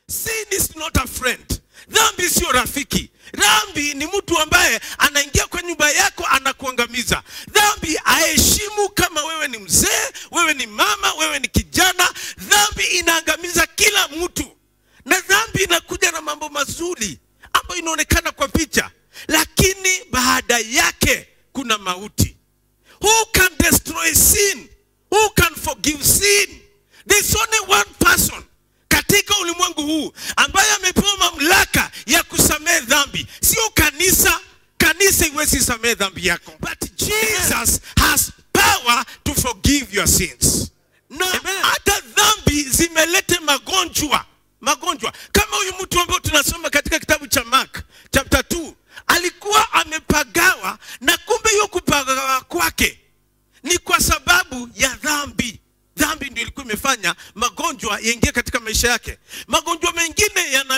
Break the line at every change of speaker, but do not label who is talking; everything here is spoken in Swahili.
sin is not a friend dhambi sio rafiki dhambi ni mtu ambaye anaingia kwa nyumba yako anakuangamiza dhambi aheshimu kama wewe ni mzee wewe ni mama wewe ni kijana dhambi inaangamiza kila mtu na dhambi inakuja na mambo mazuri ambayo inaonekana kwa picha lakini baada yake kuna mauti who can destroy sin who can forgive sin there's only one person katika ulimwengu huu ambaye amepewa mamlaka ya kusamehe dhambi sio kanisa kanisa iwezi samehe dhambi yako but jesus has power to forgive your sins na hata dhambi zimelete magonjwa magonjwa kama huyu mtu ambaye tunasoma katika kitabu cha mark chapter 2 alikuwa amepagawa na kumbe hiyo kupagawa kwake ni kwa sababu ya dhambi dhambi ndio ilikuwa imefanya magonjwa yaingie katika maisha yake magonjwa mengine